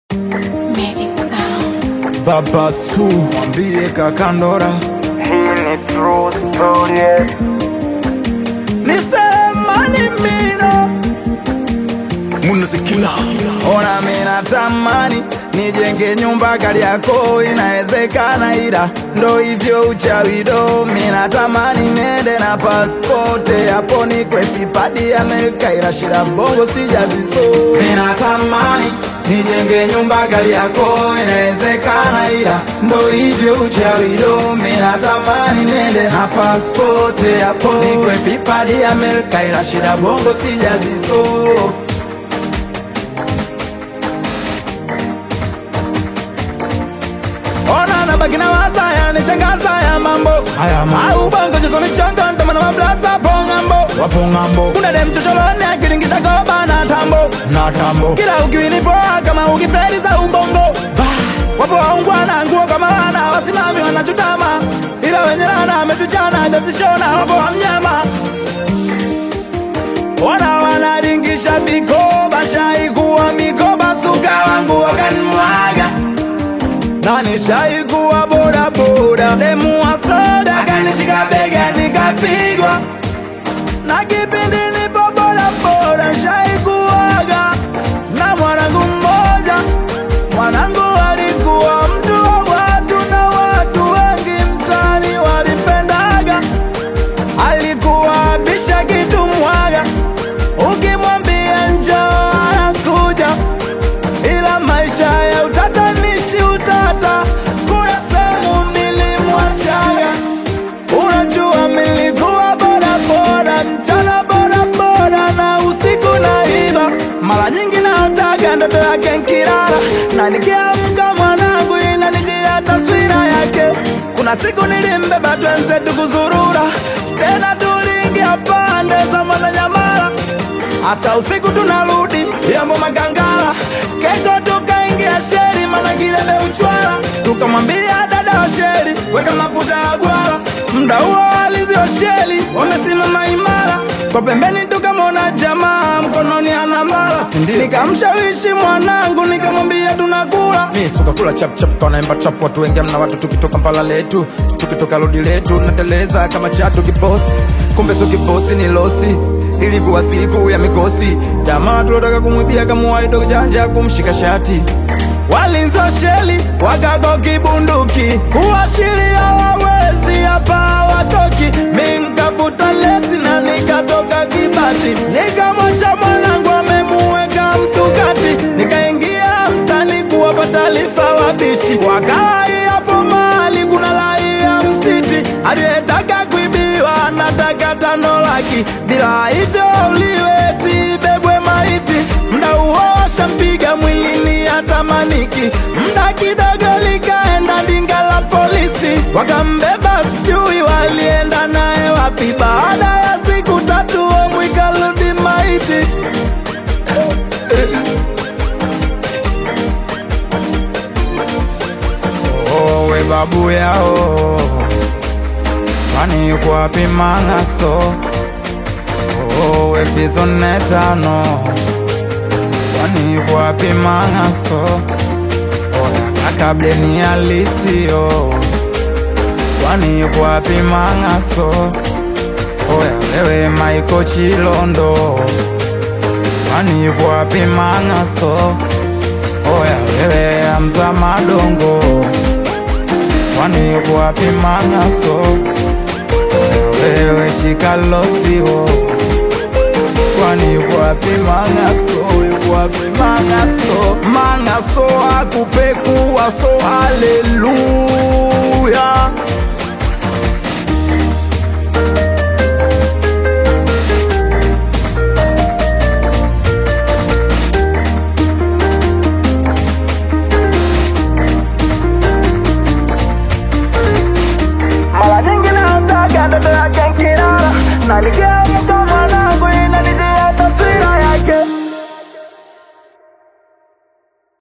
Magic Sound. Baba Su mwambie kakandora Hii ni true story. nisemani mino munazikila ona mina tamani nijenge nyumba kali yako inawezekana ila ndo hivyo uchawido mina tamani nende na paspote hapo nikwe pipadi Amerika ila shida bongo sijaziso mina tamani nijenge nyumba kali yako inawezekana ila ndo hivyo uchawido mina tamani nende na paspote hapo nikwe pipadi Amerika ila shida bongo sijaziso Ona na baki na waza ya nishangaza ya mambo haya au bongo jizo michongo ndo na mablaza pongambo wapo ngambo kuna dem chocholone akilingisha goba na tambo na tambo kila ukiwini poa kama ukifeli za ubongo bah wapo waungwana nguo kama wana wasimami wanachutama ila wenye lana amezichana jazishona wapo wa mnyama Wana wanaringisha vikoba shaikuwa mikoba suka wangu wakanimwaga na nishaikuwa bodaboda demu wa soda kanishika bega nikapigwa na kipindi nipo bodaboda shaikuwaga na mwanangu mmoja mwanangu alikuwa mtu wa watu na watu wengi mtani walimpendaga alikuwa abisha kitu mwaga ukimwambia njoo anakuja ila maisha ya utatanishi utata kuna sehemu nilimwachaga unajua milikuwa bodaboda mchana bodaboda na usiku naiba mara nyingi naotaga ndoto yake nkilala na nikiamka mwanangu inanijia taswira yake kuna siku nilimbeba twenzetu kuzurura tena tuliingia pande za mwananyamala Asa usiku tunarudi yambo magangala keko tukaingia sheri mana kilebe uchwala tukamwambia dada wa sheri weka mafuta ya gwala mda huo walinzi wa sheri wamesimama imara kwa pembeni tukamwona jamaa mkononi ana mala nikamshawishi mwanangu nikamwambia tunakula mi sukakula chapchap kanaemba chap watu wengi amna watu tukitoka mpala letu tukitoka lodi letu nateleza kama chatu kibosi kumbe so kibosi ni losi ilikuwa siku ya mikosi jamaa tulotaka kumwibia kamuwaito janja kumshika shati walinza sheli wakago kibunduki kuashiria wawezi hapa watoki minkafuta lesi na nikatoka kibati nikamwacha mwanangu amemuweka mtukati nikaingia mtani kuwapa taarifa wabishi wakawai hapo mahali kuna raia mtiti aliyetaka kuibiwa anataka tano laki bila hivyo uliweti bebwe maiti mda huo washampiga mwilini hatamaniki mda kidogo likaenda ndinga la polisi wakambeba sijui walienda naye wapi baada ya siku tatu omwikaludi maiti owe babu yao kwani yuko wapi mang'aso owe fizo nne tano kwani yuko wapi mang'aso oya akableni alisio kwani yuko wapi mang'aso oya wewe maiko chilondo kwani yuko wapi mang'aso oya wewe amza madongo kwani yuko wapi mang'aso wewe chikalosio kwani yuko wapi mang'aso yuko wapi mang'aso mang'aso akupekuwa so haleluya Mara nyingi naotaga ndoto yake nkilala na nikia